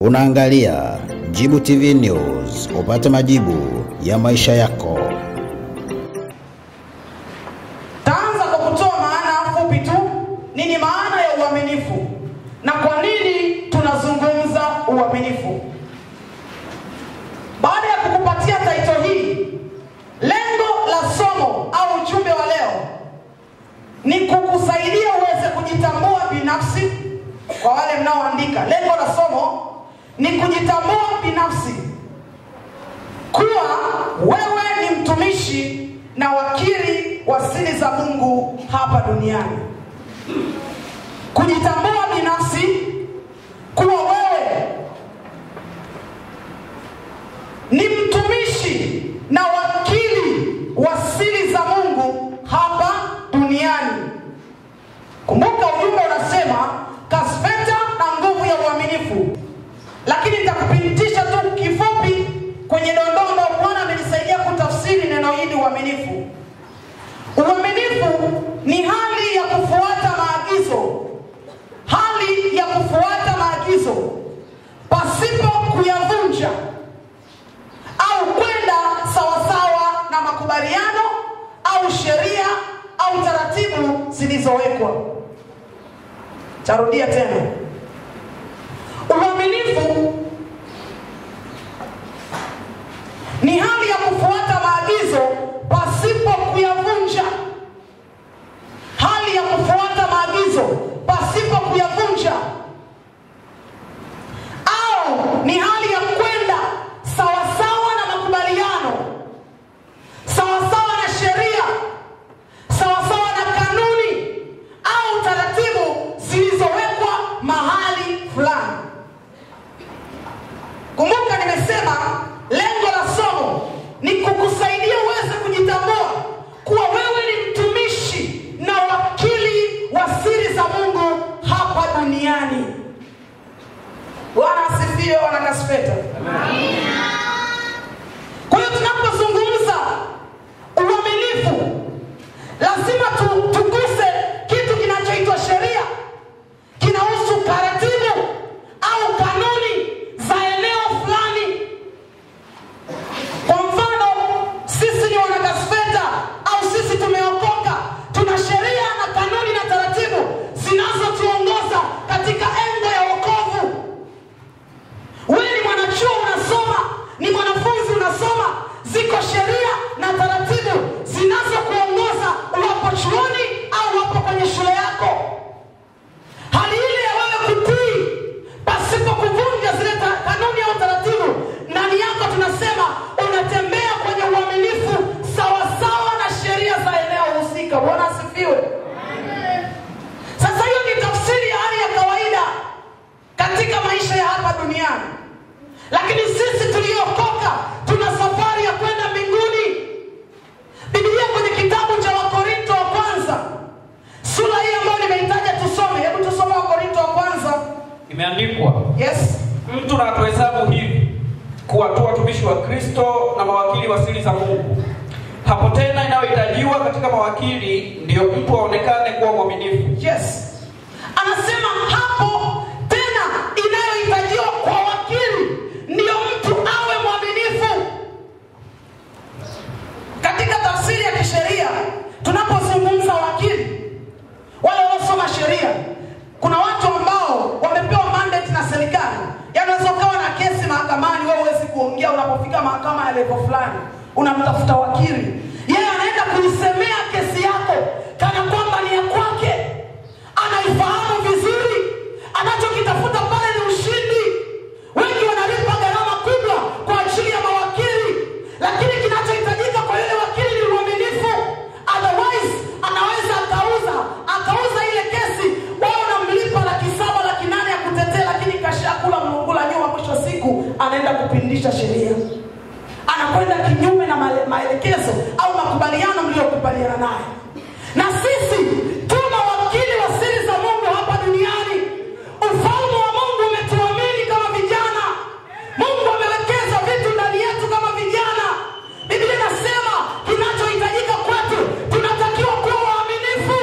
Unaangalia Jibu TV News, upate majibu ya maisha yako. Taanza kwa kutoa maana fupi tu. Nini maana ya uaminifu na kwa nini tunazungumza uaminifu? Baada ya kukupatia taito hii, lengo la somo au ujumbe wa leo ni kukusaidia uweze kujitambua binafsi. Kwa wale mnaoandika, lengo la somo ni kujitambua binafsi kuwa wewe ni mtumishi na wakili wa siri za Mungu hapa duniani. Kujitambua binafsi kuwa wewe ni mtumishi na wakili wa siri za Mungu hapa duniani. Kumbuka ujumbe unasema kaspeta na nguvu ya uaminifu, lakini nitakupitisha tu kifupi kwenye dondoo ambayo Bwana amenisaidia kutafsiri neno hili uaminifu. Uaminifu ni hali ya kufuata maagizo, hali ya kufuata maagizo pasipo kuyavunja au kwenda sawasawa na makubaliano au sheria au taratibu zilizowekwa. Tarudia tena, uaminifu ni hali ya kufuata maagizo pasipo kuyavunja, hali ya kufuata maagizo pasipo kuyavunja, au ni hali ya kwenda sawasawa na makubaliano, sawasawa na sheria, sawasawa na kanuni au taratibu zilizowekwa mahali fulani. Kumbuka nimesema lengo la somo ni kukusaidia uweze kujitambua kuwa wewe ni mtumishi na wakili wa siri za Mungu hapa duniani. Bwana asifiwe, wana Kasfeta. Kwa hiyo tunapozungumza uaminifu, lazima tu, tuguse kitu kinachoitwa sheria, kinahusu taratibu au kanuni za eneo fulani. Kwa mfano, sisi ni wanakasfeta au sisi tumeokoka, tuna sheria na kanuni na taratibu zinazotuongoza katika engo ya wokovu. Wewe ni mwanachuo unasoma, ni mwanafunzi unasoma, ziko sheria na taratibu zinazokuongoza uwapo chuoni au wapo kwenye shule yako. Hali ile ya wewe kutii pasipo kuvunja zile ta- kanuni au taratibu, ndani yako tunasema unatembea kwenye uaminifu sawasawa na sheria za eneo husika. Bwana asifiwe. Sasa hiyo ni tafsiri ya hali ya kawaida katika maisha ya hapa duniani, lakini sisi tuliokoka tuna safari ya kwenda mbinguni. Biblia kwenye kitabu cha Wakorinto wa kwanza sura hii ambayo nimeitaja tusome, hebu tusome Wakorinto wa kwanza. Imeandikwa, Yes, mtu na atuhesabu hivi kuwa tu watumishi wa Kristo na mawakili wa siri za Mungu. Hapo tena inayohitajiwa katika mawakili ndiyo mtu aonekane kuwa mwaminifu. yes, anasema hapo tena, inayohitajiwa kwa wakili ndiyo mtu awe mwaminifu. Katika tafsiri ya kisheria, tunapozungumza wakili, wale wanaosoma sheria, kuna watu ambao wamepewa mandate na serikali. Yaani unaweza ukawa na kesi mahakamani, wewe huwezi kuongea. Unapofika mahakama ya level fulani, unamtafuta wakili, yeye anaenda kuisemea kesi yako kana kwamba ni ya kwake, anaifahamu vizuri, anachokitafuta pale ni ushindi. Wengi wanalipa gharama kubwa kwa ajili ya mawakili, lakini kinachohitajika kwa yule wakili ni uaminifu. Otherwise anaweza akauza akauza ile kesi, wao unamlipa laki saba laki nane ya kutetea, lakini kashakula mlungula nyuma. Mwisho wa siku anaenda kupindisha sheria, anakwenda kinyume na male- maelekezo au makubaliano mliyokubaliana naye. Na sisi tuna wakili wa siri za Mungu hapa duniani. Ufalme wa Mungu umetuamini kama vijana. Mungu amewekeza vitu ndani yetu kama vijana. Biblia inasema kinachohitajika kwetu, tunatakiwa kuwa waaminifu.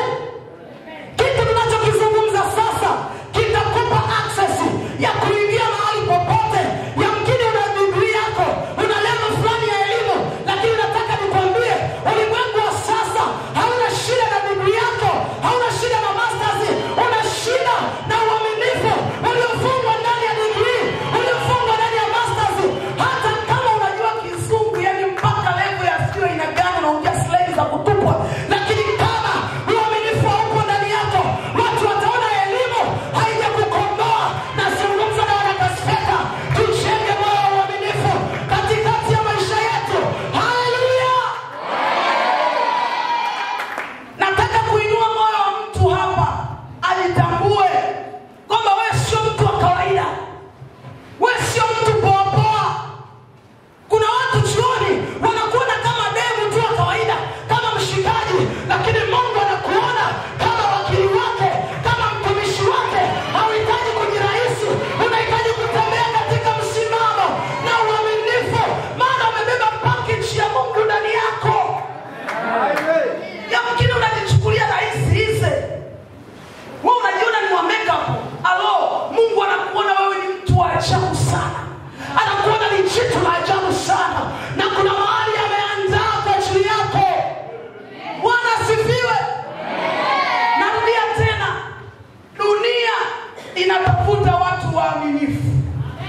Kitu tunachokizungumza sasa kitakupa access ya kuingia mahali popote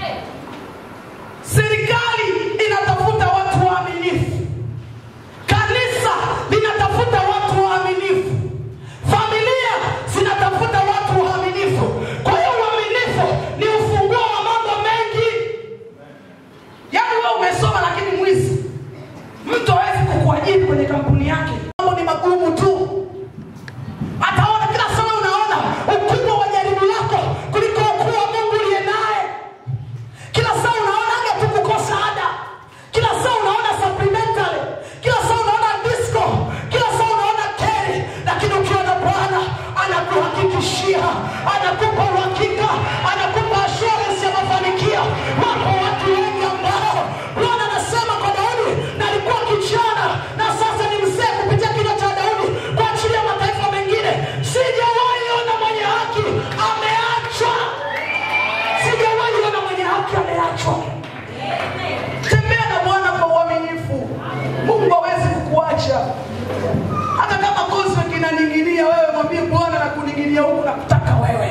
serikali inatafuta watu waaminifu kanisa linatafuta watu waaminifu familia zinatafuta watu waaminifu kwa hiyo uaminifu ni ufunguo wa mambo mengi yaani wewe umesoma lakini mwizi mtu hawezi kukuajiri kwenye kampuni yake mambo ni magumu tu ataona kila saa unaona ukubwa wa jaribu lako kuliko ukuu wa mungu uliye naye kila saa unaonaga tu kukosa ada kila saa unaona supplementary kila saa unaona disco kila saa unaona keri lakini ukiwa na bwana anakuhakikishia anakupa uhakika anakupa assurance ya mafanikio wako watu wengi ambao bwana anasema kwa daudi na alikuwa kijana na sasa ni mzee kupitia kinywa cha daudi kwa ajili ya mataifa mengine sijawahi ona mwenye haki ameachwa sijawahi ona mwenye haki ameachwa tembea na bwana kwa uaminifu mungu hawezi kukuacha hata kama kozi kinaning'inia wewe mwambie bwana na kuning'inia huku na kutaka wewe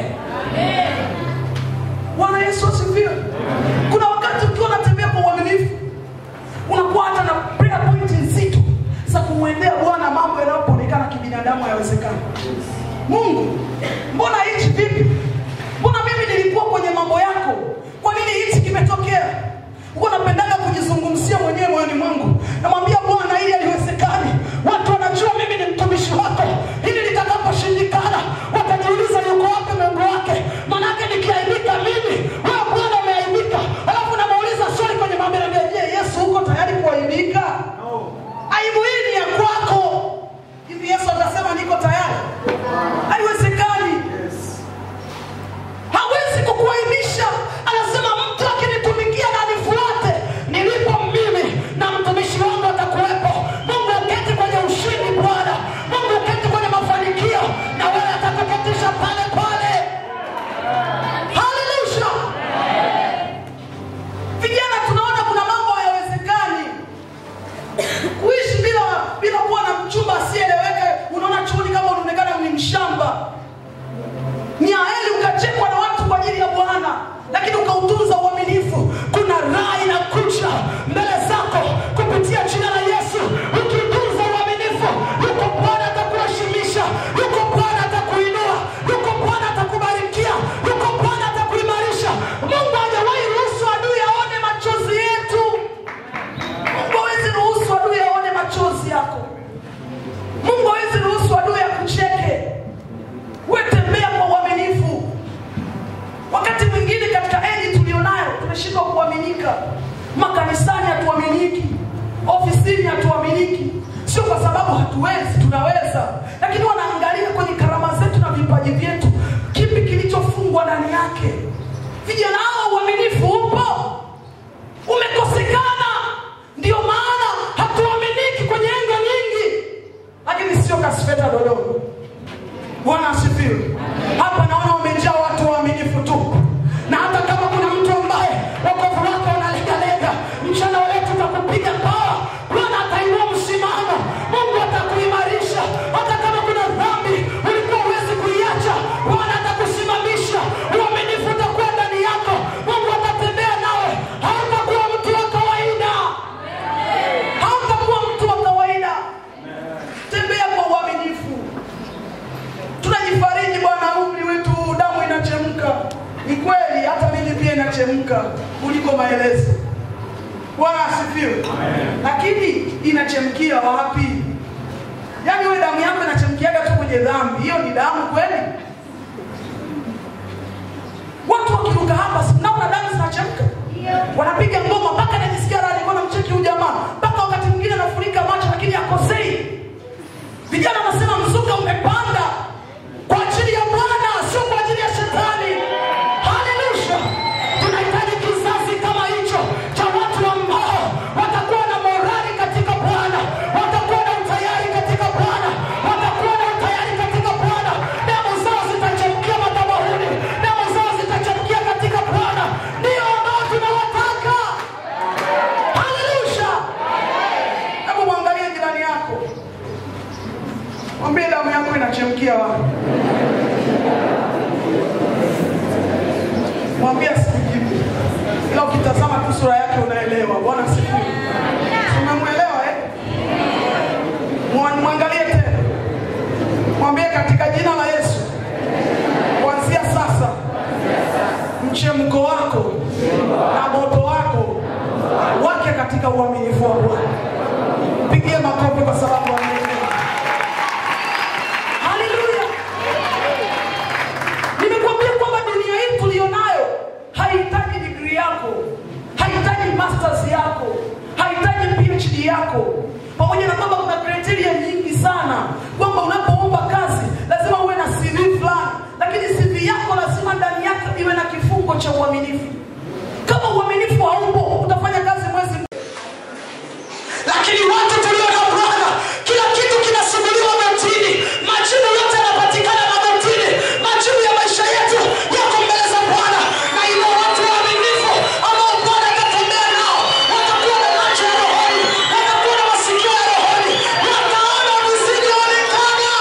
bwana yesu asifiwe kuna wakati ukiwa unatembea kwa uaminifu unakuwa hata na prayer point nzito za kumwendea bwana mambo yanayopoonekana kibinadamu hayawezekani mungu mbona hichi vipi mbona mimi nilikuwa kwenye mambo yako kwa nini hichi kimetokea huwa napendaga kujizungumzia mwenyewe moyoni mwangu namwambia bwana ili haliwezekani watu wanajua mimi ni mtumishi wako ili litakaposhindikana watajiuliza yuko wapi mungu wake manake nikiaibika mimi wewe bwana umeaibika alafu namuuliza swali kwenye mambo naambia je yesu huko tayari kuaibika aibu hii ni ya kwako hivi yesu atasema niko tayari haiwezekani hawezi kukuaibisha anasema mtu akinitumikia na nifuate nilipo mimi na mtumishi wangu atakuwepo mungu uketi kwenye ushindi bwana mungu uketi kwenye mafanikio na wewe atakuketisha pale pale haleluya vijana tunaona kuna mambo hayawezekani kuishi bila bila kuwa na mchumba asieleweke unaona chuoni kama unaonekana ni mshamba ni aheri ukachekwa na watu kwa ajili ya bwana lakini ukautunza uaminifu kuna raha inakuja mbele zako kupitia jina la yesu ukitunza uaminifu yuko bwana atakuheshimisha yuko bwana atakuinua yuko bwana atakubarikia yuko bwana atakuimarisha mungu hajawahi ruhusu adui aone machozi yetu mungu hawezi ruhusu adui aone machozi yako mungu hawezi ruhusu adui akucheke wetembea kwa uaminifu wakati mwingine katika eji tulionayo tumeshindwa kuaminika makanisani hatuaminiki ofisini hatuaminiki sio kwa sababu hatuwezi tunaweza lakini wanaangalia kwenye karama zetu na vipaji vyetu kipi kilichofungwa ndani yake vijana hao uaminifu upo umekosekana ndio maana hatuaminiki kwenye engo nyingi lakini sio kasfeta dodoma bwana asifiwe hapa naona umejaa watu waaminifu tu na hata kama kuna mtu ambaye wokovu wake unalegalega mchana wa leo tutakupiga pawa bwana atainua msimamo mungu atakuimarisha hata kama kuna dhambi ulikuwa huwezi kuiacha bwana atakusimamisha uaminifu utakuwa ndani yako mungu atatembea nawe hautakuwa mtu wa kawaida hautakuwa mtu wa kawaida tembea kwa uaminifu tunajifariji bwana umri wetu damu inachemka ni kweli hata mimi pia inachemka kuliko maelezo bwana asifiwe lakini inachemkia wapi yaani we damu yako inachemkiaga tu kwenye dhambi hiyo ni damu kweli watu wakiruka hapa sinaona damu zinachemka wanapiga ngoma mpaka najisikia raha nilikuwa namcheki huyu jamaa mpaka wakati mwingine anafunika macho lakini akosei vijana wanasema mzuka umepanda kwa ajili ya bwana sio kwa ajili ya shetani haleluya tunahitaji kizazi kama hicho cha watu ambao watakuwa na morali katika bwana watakuwa na utayari katika bwana watakuwa na utayari katika bwana damu zao zitachemkia madhabahuni damu zao zitachemkia katika bwana ndio na moto wako wake katika uaminifu wa Bwana. Pigie makofi kwa sababu ameelewa. Haleluya! Nimekuambia kwamba dunia hii tulionayo haihitaji degree yako, haihitaji masters yako, haihitaji PhD yako, pamoja na kwamba kuna criteria nyingi sana kwamba unapoomba kazi lazima uwe na CV fulani, lakini CV yako lazima ndani yake iwe na kifungo cha uaminifu. Kama uaminifu haupo, utafanya kazi mwezi lakini watu tulio na bwana kila kitu kinasumuliwa magotini majibu yote yanapatikana magotini majibu ya maisha yetu yako mbele za bwana na ilo watu waaminifu ambao bwana atatembea nao watakuwa na macho ya rohoni watakuwa na masikio ya rohoni wataona visivyoonekana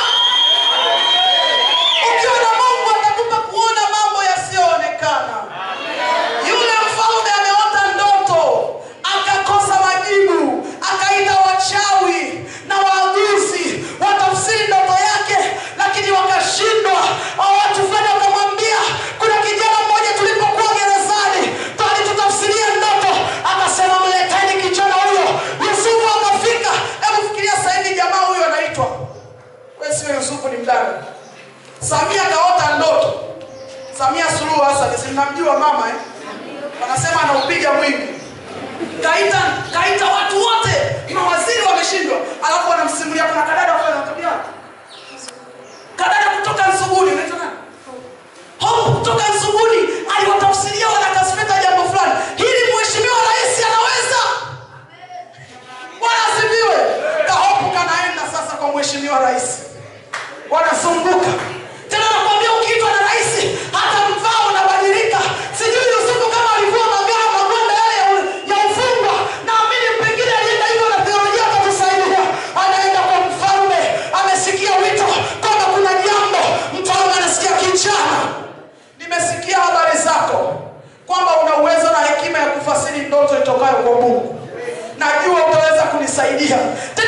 ukiwa na mungu atakupa kuona mambo yasiyoonekana yule mfalme ameota ndoto akakosa majibu akaita wachawi na waaguzi watafsiri ndoto yake lakini wakashindwa Hao watu fulani wakamwambia kuna kijana mmoja tulipokuwa gerezani ndo alitutafsiria ndoto akasema mleteni kijana huyo yusufu akafika hebu fikiria sasa hivi jamaa huyo anaitwa we sio yusufu ni mdada samia kaota ndoto samia suluhu hasani si mnamjua mama eh? wanasema anaupiga mwingi kaita kaita watu wote mawaziri wameshindwa alafu wanamsimulia kuna kadada fulani anatabia kadada kutoka nsuguni unaitwa nani hope kutoka nsuguni aliwatafsiria wanakasfeta jambo fulani hili mheshimiwa rais anaweza bwana asifiwe kahopu kanaenda sasa kwa mheshimiwa rais wanazunguka tena nakwambia ukiitwa na rais hata mvaa unabadilika sijui yusufu kama alivua magaa magwanda yale ya, ya ufungwa naamini pengine alienda hivyo na theolojia atatusaidia anaenda kwa mfalme amesikia wito kwamba kuna jambo mfalme anasikia kijana nimesikia habari zako kwamba una uwezo na hekima ya kufasiri ndoto itokayo kwa mungu najua utaweza kunisaidia